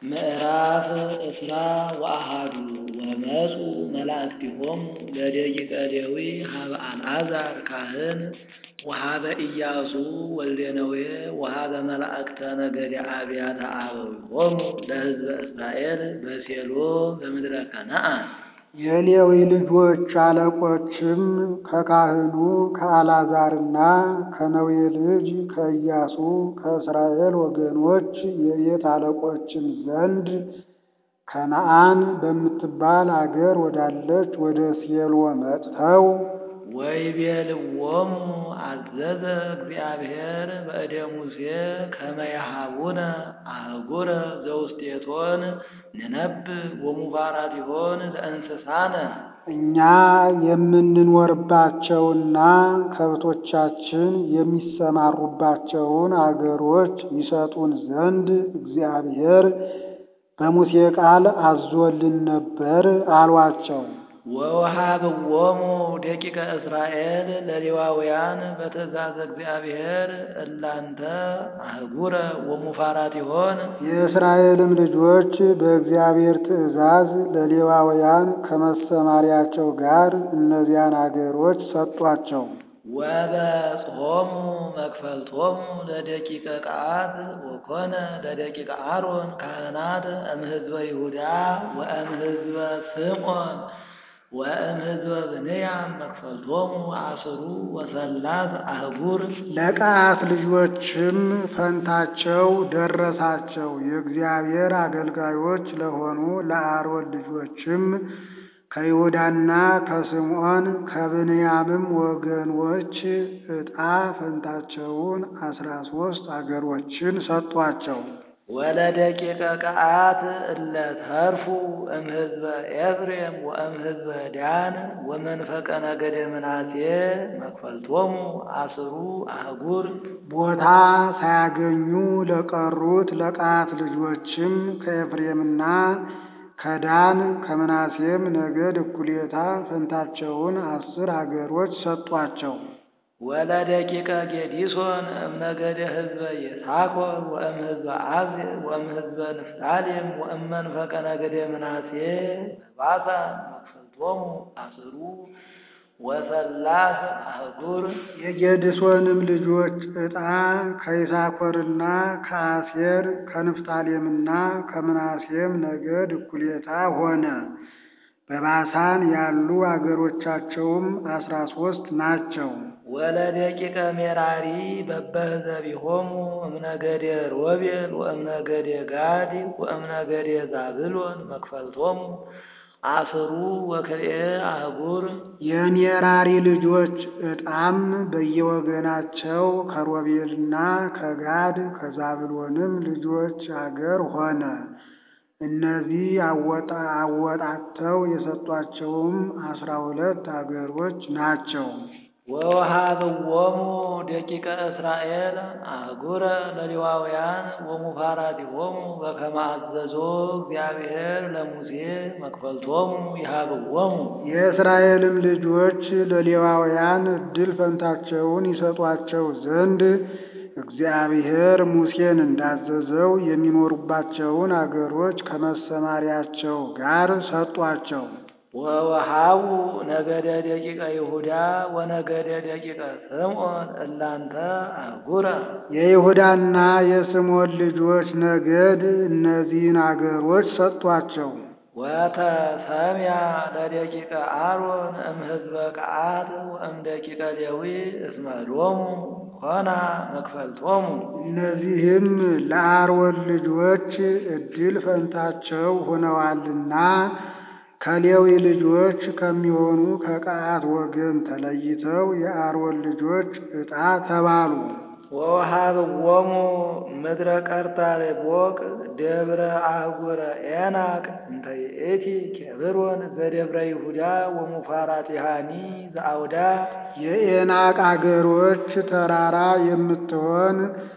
ምዕራፍ እስራ ወአሐዱ ወመጹ መላእክቲሆሙ ለደቂቀ ሌዊ ሀበ አልዓዛር ካህን ወሀበ ኢያሱ ወልደ ነዌ ወሀበ መላእክተ ነገደ አብያተ አበዊሆሙ ለሕዝበ እስራኤል በሴሎ በምድረ ከነዓን። የሌዊ ልጆች አለቆችም ከካህኑ ከአልዓዛርና ከነዌ ልጅ ከኢያሱ ከእስራኤል ወገኖች የቤት አለቆችም ዘንድ ከነዓን በምትባል አገር ወዳለች ወደ ሴሎ መጥተው ወይቤልዎሙ አዘዘ እግዚአብሔር በእደ ሙሴ ከመ የሃቡነ አህጉረ ዘውስቴቶን ንነብብ ወሙባራቲሆን ለእንስሳነ እኛ የምንኖርባቸውና ከብቶቻችን የሚሰማሩባቸውን አገሮች ይሰጡን ዘንድ እግዚአብሔር በሙሴ ቃል አዞልን ነበር አሏቸው። ወወሃብዎሙ ደቂቀ እስራኤል ለሌዋውያን በትእዛዝ እግዚአብሔር እላንተ አህጉረ ወሙፋራቲሆን የእስራኤልም ልጆች በእግዚአብሔር ትእዛዝ ለሌዋውያን ከመሰማሪያቸው ጋር እነዚያን አገሮች ሰጧቸው። ወበጽሖሙ መክፈልቶሙ ለደቂቀ ቀዓት ወኮነ ለደቂቀ አሮን ካህናት እምሕዝበ ይሁዳ ወእምሕዝበ ስምዖን ወእምሕዝበ ብንያም መክፈልቶሙ አስሩ ወሰላት አህጉር ለቀዓት ልጆችም ፈንታቸው ደረሳቸው። የእግዚአብሔር አገልጋዮች ለሆኑ ለአሮን ልጆችም ከይሁዳና ከስምዖን ከብንያምም ወገኖች ዕጣ ፈንታቸውን አስራ ሦስት አገሮችን ሰጧቸው። ወለደቂቀ ቀዓት እለ ተርፉ እምሕዝበ ኤፍሬም ወእምሕዝበ ዳን ወመንፈቀ ነገደ ምናሴ መክፈልቶሙ አስሩ አህጉር ቦታ ሳያገኙ ለቀሩት ለቀዓት ልጆችም ከኤፍሬምና ከዳን ከምናሴም ነገድ እኩሌታ ፈንታቸውን አስር አገሮች ሰጧቸው። ወለደቂቀ ጌዲሶን እምነገደ ሕዝበ ይሳኮር ወእምሕዝበ አዜብ ወእምሕዝበ ንፍታሌም ወእመንፈቀ ነገደ ምናሴ በባሳን መክፈልቶሙ አስሩ ወሰላስ አህጉር የጌድሶንም ልጆች ዕጣ ከይሳኮርና ከአሴር ከንፍታሌምና ከምናሴም ነገድ እኩሌታ ሆነ። በባሳን ያሉ አገሮቻቸውም አስራ ሦስት ናቸው። ወለደቂቀ ሜራሪ በበህዘቢሆሙ እምነገደ ሮቤል ወእምነገደ ጋድ ወእምነገደ ዛብሎን መክፈልቶሙ አስሩ ወክልኤ አህጉር የሜራሪ ልጆች ዕጣም በየወገናቸው ከሮቤልና ከጋድ ከዛብሎንም ልጆች አገር ሆነ። እነዚህ አወጣተው የሰጧቸውም አስራ ሁለት አገሮች ናቸው። ወወሃብዎሙ ደቂቀ እስራኤል አህጉረ ለሌዋውያን ወሙፋራቲሆሙ በከመ አዘዞ እግዚአብሔር ለሙሴ መክፈልቶሙ ይሃብዎሙ። የእስራኤልም ልጆች ለሌዋውያን ዕድል ፈንታቸውን ይሰጧቸው ዘንድ እግዚአብሔር ሙሴን እንዳዘዘው የሚኖሩባቸውን አገሮች ከመሰማሪያቸው ጋር ሰጧቸው። ወወሃቡ ነገደ ደቂቀ ይሁዳ ወነገደ ደቂቀ ስምዖን እላንተ አህጉረ የይሁዳና የስምዖን ልጆች ነገድ እነዚህን አገሮች ሰጧቸው። ወተሰምያ ለደቂቀ አሮን እምሕዝበ ቀዓት ወእምደቂቀ ሌዊ እስመ ሎሙ ኮና መክፈልቶሙ። እነዚህም ለአሮን ልጆች ዕድል ፈንታቸው ሆነዋልና ከሌዊ ልጆች ከሚሆኑ ከቀዓት ወገን ተለይተው የአሮን ልጆች ዕጣ ተባሉ። ወወሃብዎሙ ምድረ ቀርታሬቦቅ ደብረ አህጉረ ኤናቅ እንተ ይእቲ ኬብሮን ዘደብረ ይሁዳ ወሙፋራቲሃኒ ዘአውዳ የኤናቅ አገሮች ተራራ የምትሆን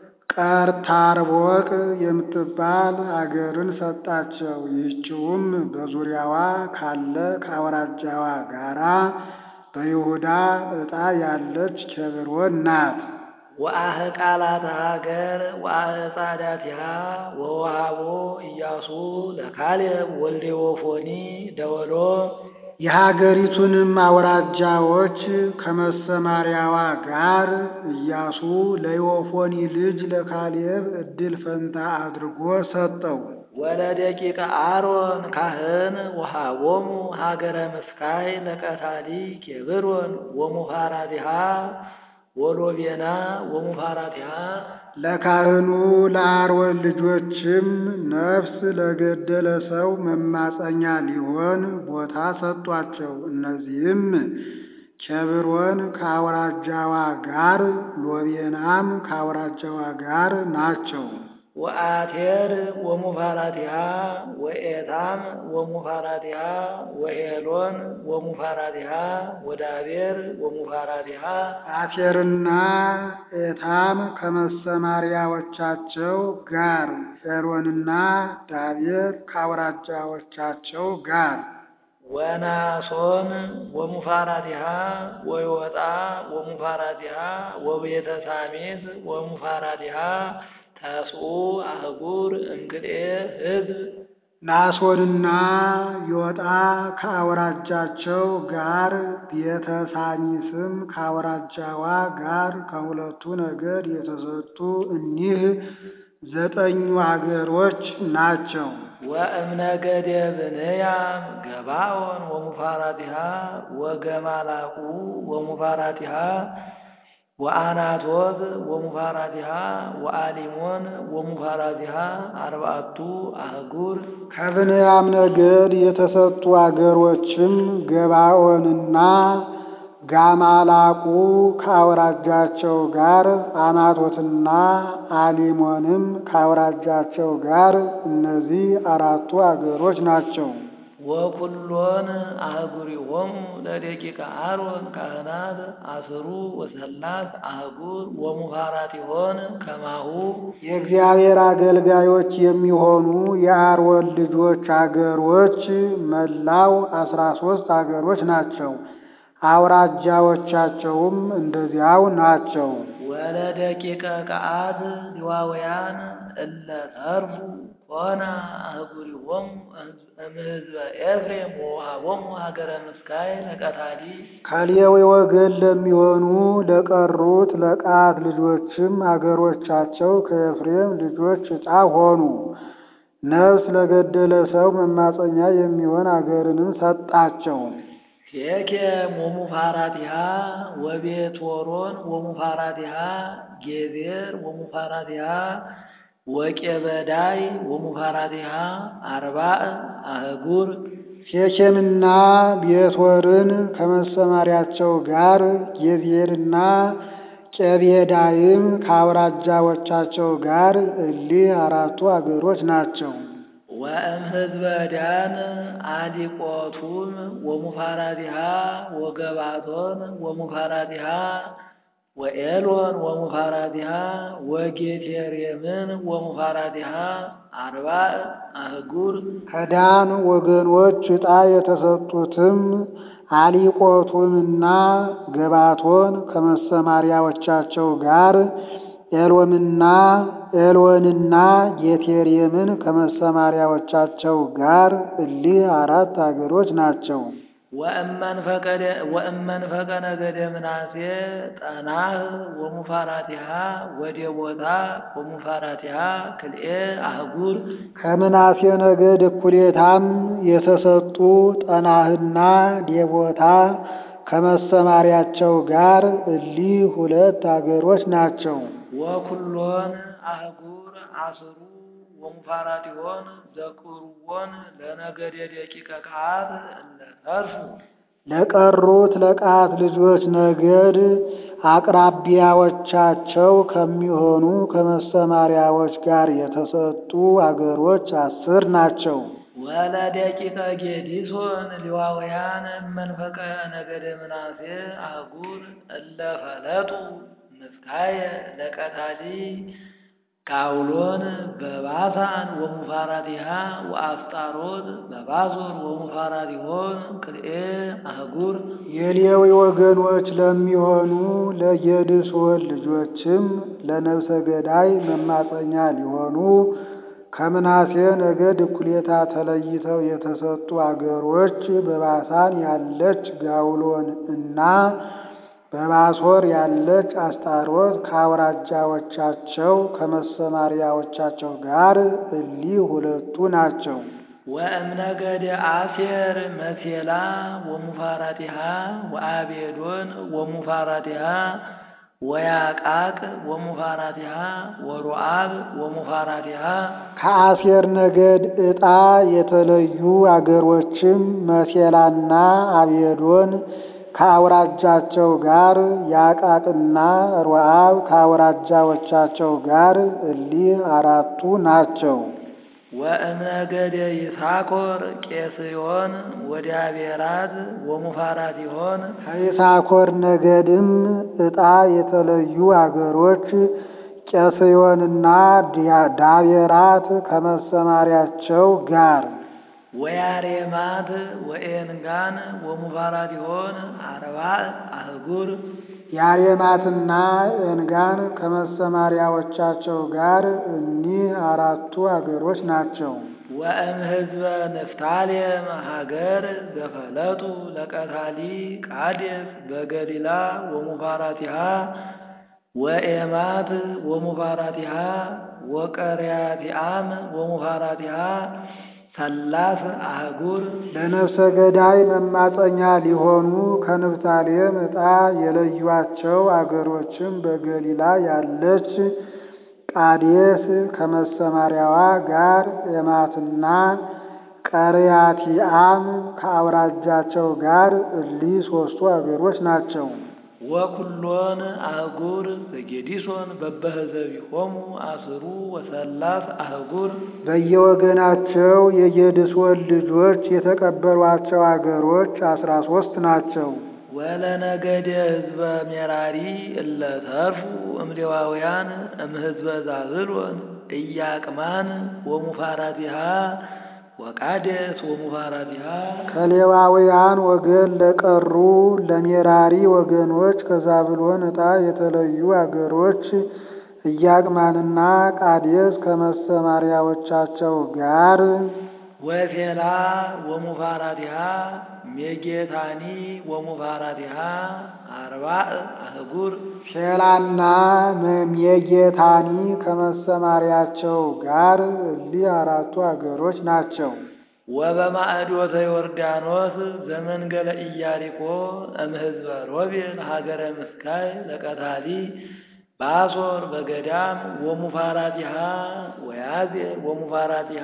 ቀርታርቦቅ የምትባል አገርን ሰጣቸው። ይህችውም በዙሪያዋ ካለ ከአውራጃዋ ጋራ በይሁዳ ዕጣ ያለች ኬብሮን ናት። ወአህ ቃላት ሀገር ወአህ ጻዳቲሃ ወወሃቦ ኢያሱ ኢያሱ ለካሌብ ወልደ ዮፎኒ ደወሎ የሀገሪቱንም አውራጃዎች ከመሰማሪያዋ ጋር ኢያሱ ለዮፎኒ ልጅ ለካሌብ ዕድል ፈንታ አድርጎ ሰጠው። ወለደቂቀ አሮን ካህን ወሃቦሙ ሀገረ ምስካይ ለቀታሊ ኬብሮን ወሙፋራቲሃ ወሎቤና ወሙፋራቲሃ ለካህኑ ለአሮን ልጆችም ነፍስ ለገደለ ሰው መማፀኛ ሊሆን ቦታ ሰጧቸው። እነዚህም ኬብሮን ከአውራጃዋ ጋር፣ ሎቤናም ከአውራጃዋ ጋር ናቸው። ወአቴር ወሙፋራቲሃ ወኤታም ወሙፋራቲሃ ወሄሎን ወሙፋራቲሃ ወዳቤር ወሙፋራቲሃ አቴርና ኤታም ከመሰማሪያዎቻቸው ጋር፣ ሄሮንና ዳቤር ከአውራጃዎቻቸው ጋር ወናሶን ወሙፋራቲሃ ወዮጣ ወሙፋራቲሃ ወቤተ ሳሚት ወሙፋራቲሃ ተስኡ አህጉር እንግዴ ህዝብ ናሶንና ዮጣ ከአውራጃቸው ጋር ቤተ ሳሚስም ከአውራጃዋ ጋር ከሁለቱ ነገድ የተሰጡ እኒህ ዘጠኙ አገሮች ናቸው። ወእምነገደ ብንያም ገባኦን ወሙፋራቲሃ ወገማላቁ ወሙፋራቲሃ ወአናቶት ወሙፋራቲሃ ወአሊሞን ወሙፋራቲሃ አርባዕቱ አህጉር ከብንያም ነገድ የተሰጡ አገሮችም ገባኦንና ጋማላቁ ከአውራጃቸው ጋር፣ አናቶትና አሊሞንም ከአውራጃቸው ጋር እነዚህ አራቱ አገሮች ናቸው። ወኩሎን አህጉሪሆሙ ለደቂቀ አሮን ካህናት አስሩ ወሰላት አህጉር ወሙፋራቲሆን ከማሁ የእግዚአብሔር አገልጋዮች የሚሆኑ የአሮን ልጆች አገሮች መላው አስራ ሶስት አገሮች ናቸው። አውራጃዎቻቸውም እንደዚያው ናቸው። ወለደቂቀ ቀዓት ሊዋውያን እለ ተርፉ ኮነ አህጉሪሆሙ እምሕዝበ ኤፍሬም ወወሃቦሙ ሀገረ ምስካይ ለቀታሊ ከሌዊ ወገን ለሚሆኑ ለቀሩት ለቀዓት ልጆችም አገሮቻቸው ከኤፍሬም ልጆች ዕጣ ሆኑ። ነፍስ ለገደለ ሰው መማፀኛ የሚሆን አገርንም ሰጣቸው። ሴኬም ወሙፋራቲሃ ወቤትወሮን ወሙፋራቲሃ ጌዜር ወሙፋራቲሃ ወቄበዳይ ወሙፋራቲሃ አርባዕ አህጉር ሴኬምና ቤትወርን ከመሰማሪያቸው ጋር ጌዜርና ቄቤዳይም ከአውራጃዎቻቸው ጋር እሊህ አራቱ አገሮች ናቸው። ወእም ህዝበ ዳን አዲቆቱም ወሙፋራቲሃ ወገባቶን ወሙፋራቲሃ ወኤሎን ወሙፋራቲሃ ወጌቴሬምን ወሙፋራቲሃ አርባዕ አህጉር ከዳን ወገኖች ዕጣ የተሰጡትም አሊቆቱንና ገባቶን ከመሰማሪያዎቻቸው ጋር ኤሎምና ኤሎንና ጌቴሬምን ከመሰማሪያዎቻቸው ጋር እሊህ አራት አገሮች ናቸው። ወእመንፈቀ ነገደ ምናሴ ጠናህ ወሙፋራቲሃ ወዴቦታ ወሙፋራቲሃ ክልኤ አህጉር ከምናሴ ነገድ እኩሌታም የተሰጡ ጠናህና ዴቦታ ከመሰማሪያቸው ጋር እሊህ ሁለት አገሮች ናቸው። ወኩሎን አህጉር አስሩ ወሙፋራቲሆን ዘቅርዎን ለነገደ ደቂቀ ቀዓት እለ ተርፉ ለቀሩት ለቀዓት ልጆች ነገድ አቅራቢያዎቻቸው ከሚሆኑ ከመሰማሪያዎች ጋር የተሰጡ አገሮች አስር ናቸው። ወለደቂቀ ጌዲሶን ሊዋውያን መንፈቀ ነገደ ምናሴ አህጉር እለ ፈለጡ ምስካየ ለቀታሊ ካውሎን በባሳን ወሙፋራቲሃ ወአስጣሮት በባዞር ወሙፋራቲሆን ክልኤ አህጉር የሌዊ ወገኖች ለሚሆኑ ለጌድሶን ልጆችም ለነፍሰ ገዳይ መማፀኛ ሊሆኑ ከምናሴ ነገድ እኩሌታ ተለይተው የተሰጡ አገሮች በባሳን ያለች ጋውሎን እና በባሶር ያለች አስታሮት ከአውራጃዎቻቸው ከመሰማሪያዎቻቸው ጋር እሊህ ሁለቱ ናቸው። ወእምነገደ አሴር መሴላ ወሙፋራቲሃ ወአቤዶን ወሙፋራቲሃ ወያቃቅ ወሙፋራቲሃ ወሮአብ ወሙፋራቲሃ ከአሴር ነገድ ዕጣ የተለዩ አገሮችም መሴላና አቤዶን ከአውራጃቸው ጋር ያቃቅና ሮአብ ከአውራጃዎቻቸው ጋር እሊህ አራቱ ናቸው። ወእምነገደ ይሳኮር ቄስዮን ወዲያቤራት ወሙፋራቲሆን ከይሳኮር ነገድም ዕጣ የተለዩ አገሮች ቄስዮንና ዳቤራት ከመሰማሪያቸው ጋር ወያሬማት ወኤንጋን ወሙፋራቲሆን አርባዕ አህጉር ያሬማትና ኤንጋን ከመሰማሪያዎቻቸው ጋር እኒህ አራቱ አገሮች ናቸው። ወእም ህዝበ ንፍታሌም ሀገር ዘፈለጡ ለቀታሊ ቃዴስ በገሊላ ወሙፋራቲሃ ወኤማት ወሙፋራቲሃ ወቀርያቲአም ወሙፋራቲሃ ሰላስ አህጉር ለነፍሰ ገዳይ መማፀኛ ሊሆኑ ከንፍታሌም ዕጣ የለዩአቸው አገሮችም በገሊላ ያለች ቃዴስ ከመሰማሪያዋ ጋር ኤማትና ቀርያቲአም ከአውራጃቸው ጋር እሊህ ሦስቱ አገሮች ናቸው። ወኩሎን አህጉር ዘጌዲሶን በበህዘቢሆሙ አስሩ ወሰላስ አህጉር በየወገናቸው የጌድሶን ልጆች የተቀበሏቸው አገሮች አስራ ሦስት ናቸው። ወለነገደ ህዝበ ሜራሪ እለ ተርፉ እምሌዋውያን እምህዝበ ዛብሎን ኢያቅማን ወሙፋራቲሃ ወቃዴስ ወሙፋራቲሃ ከሌዋውያን ወገን ለቀሩ ለሜራሪ ወገኖች ከዛብሎን ዕጣ የተለዩ አገሮች ኢያቅማንና ቃዴስ ከመሰማሪያዎቻቸው ጋር ወሴላ ወሙፋራቲሃ ሜጌታኒ ወሙፋራቲሃ አርባዕ አህጉር ሼላና ሜጌታኒ ከመሰማሪያቸው ጋር እሊህ አራቱ አገሮች ናቸው። ወበማዕዶተ ዮርዳኖስ ዘመንገለ ኢያሪኮ እምህዝበ ሮቤል ሀገረ ምስካይ ለቀታሊ ባሶር በገዳም ወሙፋራቲሃ ወያዜር ወሙፋራቲሃ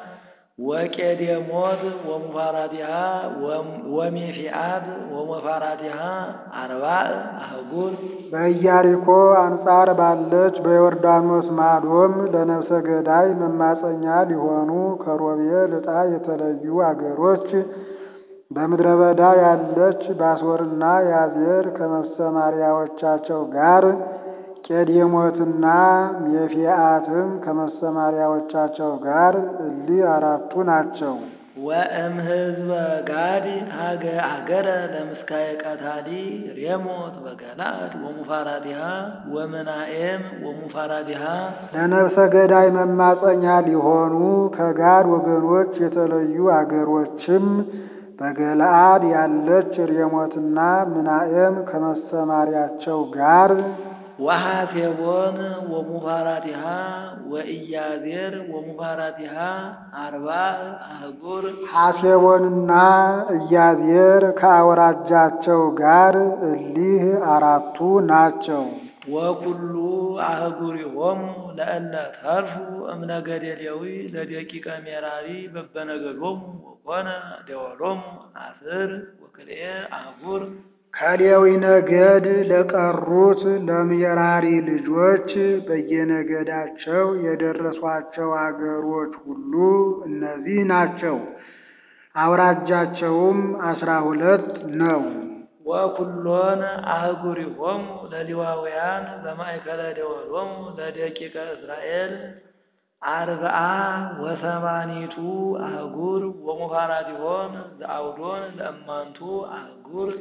ወቄዴሞት ወሙፋራቲሃ ወሜፊአት ወሙፋራቲሃ አርባዕ አህጉር በኢያሪኮ አንጻር ባለች በዮርዳኖስ ማዶም ለነፍሰ ገዳይ መማፀኛ ሊሆኑ ከሮቤል ዕጣ የተለዩ አገሮች በምድረ በዳ ያለች ባሶርና ያዜር ከመሰማሪያዎቻቸው ጋር ቄዴሞትና ሜፊአትም ከመሰማሪያዎቻቸው ጋር እሊህ አራቱ ናቸው። ወእም ህዝበ ጋድ ሀገ አገረ ለምስካየ ቀታሊ ሬሞት በገላድ ወሙፋራቲሃ ወመናኤም ወሙፋራቲሃ ለነፍሰ ገዳይ መማፀኛ ሊሆኑ ከጋድ ወገኖች የተለዩ አገሮችም በገለአድ ያለች ሬሞትና ምናኤም ከመሰማሪያቸው ጋር ወሐሴቦን ወሙፋራቲሃ ወኢያዜር ወሙፋራቲሃ አርባዕ አህጉር ሐሴቦንና ኢያዜር ከአውራጃቸው ጋር እሊህ አራቱ ናቸው። ወኩሉ አህጉሪሆሙ ለእለ ተርፉ እምነገደ ሌዊ ለደቂቀ ሜራሪ በበነገዶሙ ወኮነ ደወሎሙ አስር ወክልኤ አህጉር ከሌዊ ነገድ ለቀሩት ለሜራሪ ልጆች በየነገዳቸው የደረሷቸው አገሮች ሁሉ እነዚህ ናቸው። አውራጃቸውም አስራ ሁለት ነው። ወኩሎን አህጉሪሆሙ ለሌዋውያን በማእከለ ደወሎሙ ለደቂቀ እስራኤል አርብዓ ወሰማኒቱ አህጉር ወሙፋራቲሆን ዘአውዶን ለእማንቱ አህጉር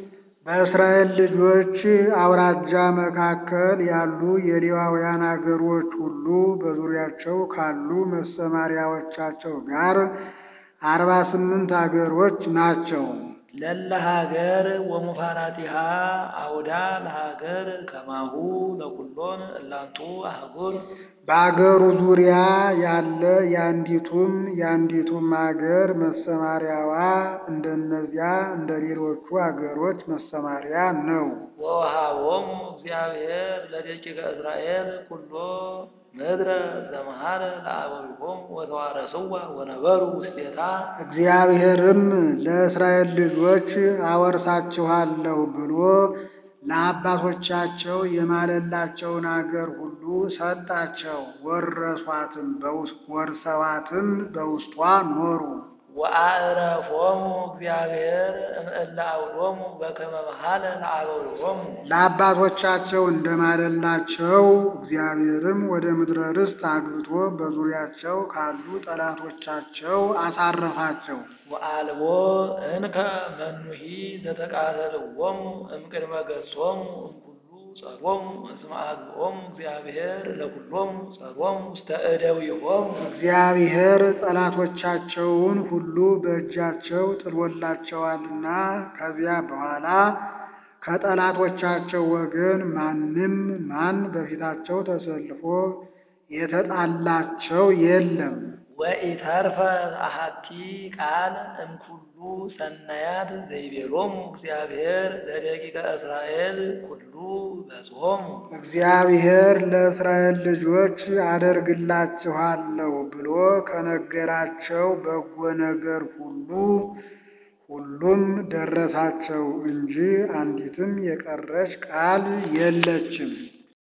በእስራኤል ልጆች አውራጃ መካከል ያሉ የሌዋውያን አገሮች ሁሉ በዙሪያቸው ካሉ መሰማሪያዎቻቸው ጋር አርባ ስምንት አገሮች ናቸው። ለለ ሀገር ወሙፋራቲሃ አውዳ ለሀገር ከማሁ ለኩሎን እላንቱ አህጉር በአገሩ ዙሪያ ያለ የአንዲቱም የአንዲቱም አገር መሰማሪያዋ እንደነዚያ እንደ ሌሎቹ አገሮች መሰማሪያ ነው። ወወሃቦሙ እግዚአብሔር ለደቂቀ እስራኤል ኩሎ ምድረ ዘመሃረ ለአበዊሆሙ ወተዋረስዋ ወነበሩ ውስቴታ እግዚአብሔርም ለእስራኤል ልጆች አወርሳችኋለሁ ብሎ ለአባቶቻቸው የማለላቸውን አገር ሁሉ ሰጣቸው። ወረሷትም ወርሰዋትም በውስጧ ኖሩ። ወአዕረፎሙ እግዚአብሔር እምእለ አውዶሙ በከመ መሃለ ለአበዊሆሙ ለአባቶቻቸው እንደማለላቸው እግዚአብሔርም ወደ ምድረ ርስት አግብቶ በዙሪያቸው ካሉ ጠላቶቻቸው አሳረፋቸው። ወአልቦ እንከ መኑሂ ዘተቃተልዎሙ እምቅድመ ገጾሙ እምኩሉ ጸሮሙ እስመ አግቦሙ እግዚአብሔር ለኩሎሙ ጸሮሙ ውስተ እደዊሆሙ እግዚአብሔር ጠላቶቻቸውን ሁሉ በእጃቸው ጥሎላቸዋልና ከዚያ በኋላ ከጠላቶቻቸው ወገን ማንም ማን በፊታቸው ተሰልፎ የተጣላቸው የለም። ወኢተርፈ አሐቲ ቃል እምኩሉ ሰናያት ዘይቤሎሙ እግዚአብሔር ለደቂቀ እስራኤል ኩሉ በጾሙ እግዚአብሔር ለእስራኤል ልጆች አደርግላችኋለሁ ብሎ ከነገራቸው በጎ ነገር ሁሉ ሁሉም ደረሳቸው እንጂ አንዲትም የቀረች ቃል የለችም።